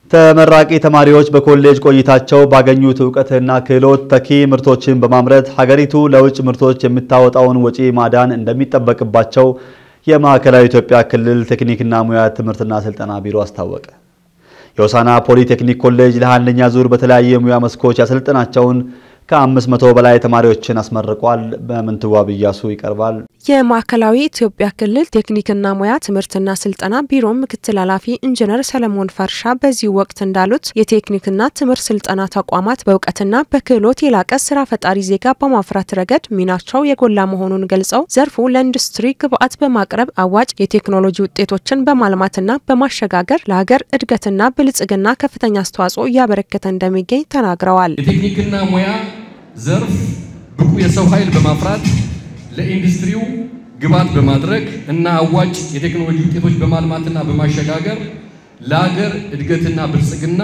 ተመራቂ ተማሪዎች በኮሌጅ ቆይታቸው ባገኙት እውቀትና ክህሎት ተኪ ምርቶችን በማምረት ሀገሪቱ ለውጭ ምርቶች የምታወጣውን ወጪ ማዳን እንደሚጠበቅባቸው የማዕከላዊ ኢትዮጵያ ክልል ቴክኒክና ሙያ ትምህርትና ስልጠና ቢሮ አስታወቀ። የሆሳዕና ፖሊቴክኒክ ኮሌጅ ለአንደኛ ዙር በተለያዩ የሙያ መስኮች ያሰለጠናቸውን ከአምስት መቶ በላይ ተማሪዎችን አስመርቋል። በምንትዋብ እያሱ ይቀርባል። የማዕከላዊ ኢትዮጵያ ክልል ቴክኒክና ሙያ ትምህርትና ስልጠና ቢሮ ምክትል ኃላፊ ኢንጂነር ሰለሞን ፈርሻ በዚህ ወቅት እንዳሉት የቴክኒክና ትምህርት ስልጠና ተቋማት በእውቀትና በክህሎት የላቀ ስራ ፈጣሪ ዜጋ በማፍራት ረገድ ሚናቸው የጎላ መሆኑን ገልጸው ዘርፉ ለኢንዱስትሪ ግብዓት በማቅረብ አዋጭ የቴክኖሎጂ ውጤቶችን በማልማትና በማሸጋገር ለሀገር እድገትና ብልጽግና ከፍተኛ አስተዋጽኦ እያበረከተ እንደሚገኝ ተናግረዋል። የቴክኒክና ሙያ ዘርፍ ብቁ የሰው ኃይል በማፍራት ለኢንዱስትሪው ግብዓት በማድረግ እና አዋጭ የቴክኖሎጂ ውጤቶች በማልማትና በማሸጋገር ለሀገር እድገትና ብልጽግና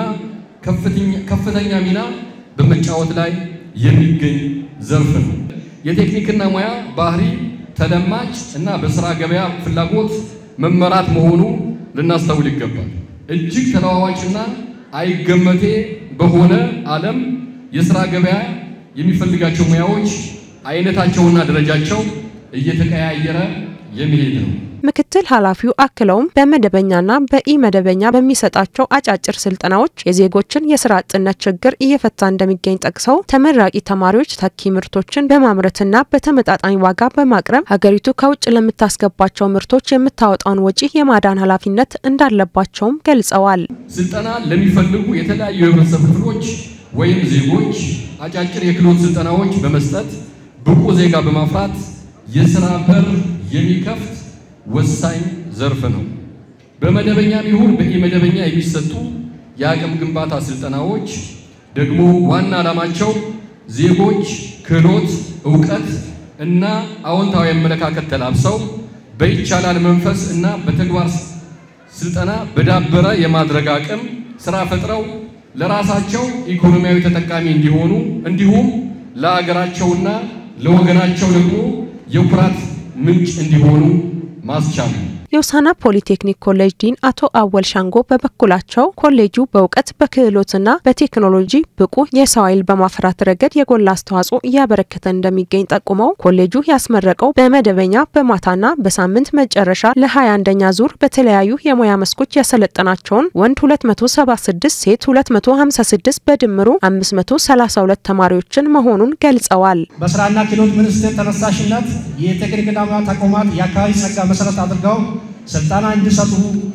ከፍተኛ ሚና በመጫወት ላይ የሚገኝ ዘርፍ ነው። የቴክኒክና ሙያ ባህሪ ተለማጭ እና በስራ ገበያ ፍላጎት መመራት መሆኑ ልናስተውል ይገባል። እጅግ ተለዋዋጭና አይገመቴ በሆነ ዓለም የስራ ገበያ የሚፈልጋቸው ሙያዎች አይነታቸውና ደረጃቸው እየተቀያየረ የሚሄድ ነው። ምክትል ኃላፊው አክለውም በመደበኛና በኢ መደበኛ በሚሰጣቸው አጫጭር ስልጠናዎች የዜጎችን የስራ አጥነት ችግር እየፈታ እንደሚገኝ ጠቅሰው ተመራቂ ተማሪዎች ተኪ ምርቶችን በማምረትና በተመጣጣኝ ዋጋ በማቅረብ ሀገሪቱ ከውጭ ለምታስገባቸው ምርቶች የምታወጣውን ወጪ የማዳን ኃላፊነት እንዳለባቸውም ገልጸዋል። ስልጠና ለሚፈልጉ የተለያዩ የህብረተሰብ ክፍሎች ወይም ዜጎች አጫጭር የክህሎት ስልጠናዎች በመስጠት ብቁ ዜጋ በማፍራት የስራ በር የሚከፍት ወሳኝ ዘርፍ ነው። በመደበኛም ይሁን በኢመደበኛ የሚሰጡ የአቅም ግንባታ ስልጠናዎች ደግሞ ዋና ዓላማቸው ዜጎች ክህሎት፣ እውቀት እና አዎንታዊ አመለካከት ተላብሰው በይቻላል መንፈስ እና በተግባር ስልጠና በዳበረ የማድረግ አቅም ስራ ፈጥረው ለራሳቸው ኢኮኖሚያዊ ተጠቃሚ እንዲሆኑ እንዲሁም ለአገራቸውና ለወገናቸው ደግሞ የኩራት ምንጭ እንዲሆኑ ማስቻል ነው። የሆሳዕና ፖሊቴክኒክ ኮሌጅ ዲን አቶ አወል ሻንጎ በበኩላቸው ኮሌጁ በእውቀት በክህሎትና በቴክኖሎጂ ብቁ የሰው ኃይል በማፍራት ረገድ የጎላ አስተዋጽኦ እያበረከተ እንደሚገኝ ጠቁመው ኮሌጁ ያስመረቀው በመደበኛ በማታና በሳምንት መጨረሻ ለ21ኛ ዙር በተለያዩ የሙያ መስኮች ያሰለጠናቸውን ወንድ 276 ሴት 256 በድምሩ 532 ተማሪዎችን መሆኑን ገልጸዋል። በስራና ክህሎት ሚኒስቴር ተነሳሽነት የቴክኒክና ሙያ ተቋማት የአካባቢ ጸጋ መሰረት አድርገው ስልጠና እንዲሰጡ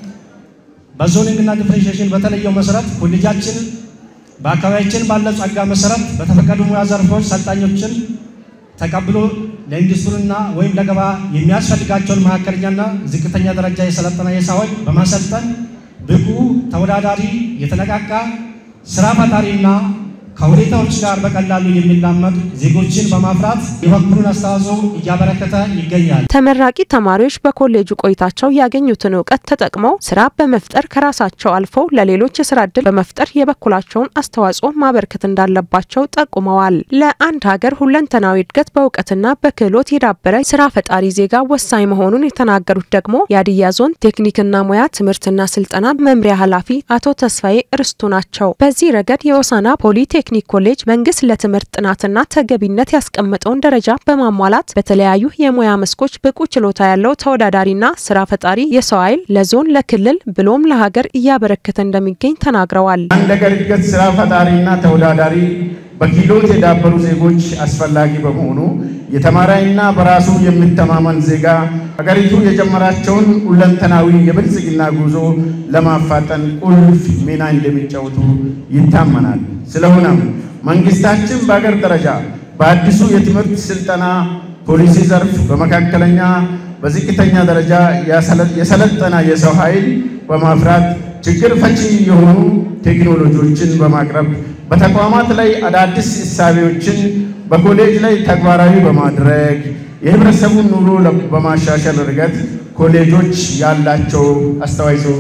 በዞኒንግና ዲፍሬንሺዬሽን በተለየው መሰረት ኮሌጃችን በአካባቢያችን ባለው ጸጋ መሰረት በተፈቀዱ ሙያ ዘርፎች ሰልጣኞችን ተቀብሎ ለኢንዱስትሪና ወይም ለገበያ የሚያስፈልጋቸውን መካከለኛና ዝቅተኛ ደረጃ የሰለጠነ የሰው ኃይል በማሰልጠን ብቁ፣ ተወዳዳሪ፣ የተነቃቃ ስራ ፈጣሪና ከሁኔታዎች ጋር በቀላሉ የሚላመድ ዜጎችን በማፍራት የበኩሉን አስተዋጽኦ እያበረከተ ይገኛል። ተመራቂ ተማሪዎች በኮሌጁ ቆይታቸው ያገኙትን እውቀት ተጠቅመው ስራ በመፍጠር ከራሳቸው አልፈው ለሌሎች የስራ እድል በመፍጠር የበኩላቸውን አስተዋጽኦ ማበርከት እንዳለባቸው ጠቁመዋል። ለአንድ ሀገር ሁለንተናዊ እድገት በእውቀትና በክህሎት የዳበረ ስራ ፈጣሪ ዜጋ ወሳኝ መሆኑን የተናገሩት ደግሞ የሀዲያ ዞን ቴክኒክና ሙያ ትምህርትና ስልጠና መምሪያ ኃላፊ አቶ ተስፋዬ እርስቱ ናቸው። በዚህ ረገድ የሆሳዕና ፖሊቴክኒክ ኮሌጅ መንግስት ለትምህርት ጥናትና ተገቢነት ያስቀመጠውን ደረጃ በማሟላት በተለያዩ የሙያ መስኮች ብቁ ችሎታ ያለው ተወዳዳሪና ስራ ፈጣሪ የሰው ኃይል ለዞን፣ ለክልል ብሎም ለሀገር እያበረከተ እንደሚገኝ ተናግረዋል። አንድ ሀገር እድገት ስራ ፈጣሪና ተወዳዳሪ በክህሎት የዳበሩ ዜጎች አስፈላጊ በመሆኑ የተማራይና በራሱ የሚተማመን ዜጋ ሀገሪቱ የጀመራቸውን ሁለንተናዊ የብልጽግና ጉዞ ለማፋጠን ቁልፍ ሚና እንደሚጫወቱ ይታመናል። ስለሆነም መንግስታችን በሀገር ደረጃ በአዲሱ የትምህርት ስልጠና ፖሊሲ ዘርፍ በመካከለኛ በዝቅተኛ ደረጃ የሰለጠነ የሰው ኃይል በማፍራት ችግር ፈቺ የሆኑ ቴክኖሎጂዎችን በማቅረብ በተቋማት ላይ አዳዲስ እሳቤዎችን በኮሌጅ ላይ ተግባራዊ በማድረግ የህብረተሰቡን ኑሮ በማሻሻል ረገድ ኮሌጆች ያላቸው አስተዋጽኦ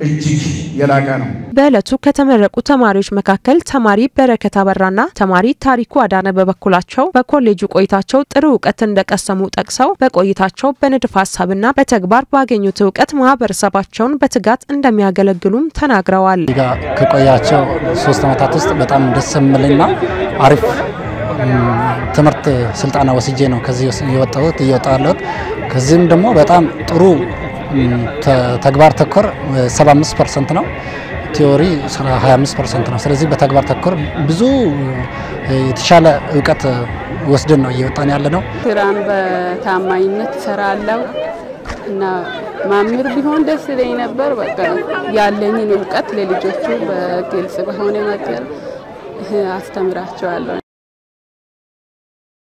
እጅግ የላቀ ነው። በዕለቱ ከተመረቁ ተማሪዎች መካከል ተማሪ በረከት አበራና ተማሪ ታሪኩ አዳነ በበኩላቸው በኮሌጁ ቆይታቸው ጥሩ እውቀት እንደቀሰሙ ጠቅሰው በቆይታቸው በንድፈ ሀሳብና በተግባር ባገኙት እውቀት ማህበረሰባቸውን በትጋት እንደሚያገለግሉም ተናግረዋል። ጋ ከቆያቸው ሶስት ዓመታት ውስጥ በጣም ደስ የምልና አሪፍ ትምህርት ስልጠና ወስጄ ነው ከዚህ የወጣሁት እየወጣ ያለሁት። ከዚህም ደግሞ በጣም ጥሩ ተግባር ተኮር 75 ፐርሰንት ነው፣ ቲዎሪ 25 ፐርሰንት ነው። ስለዚህ በተግባር ተኮር ብዙ የተሻለ እውቀት ወስደን ነው እየወጣን ያለ ነው። ስራን በታማኝነት እሰራለሁ እና ማምር ቢሆን ደስ ይለኝ ነበር። በቃ ያለኝን እውቀት ለልጆቹ በግልጽ በሆነ መንገድ አስተምራቸዋለሁ።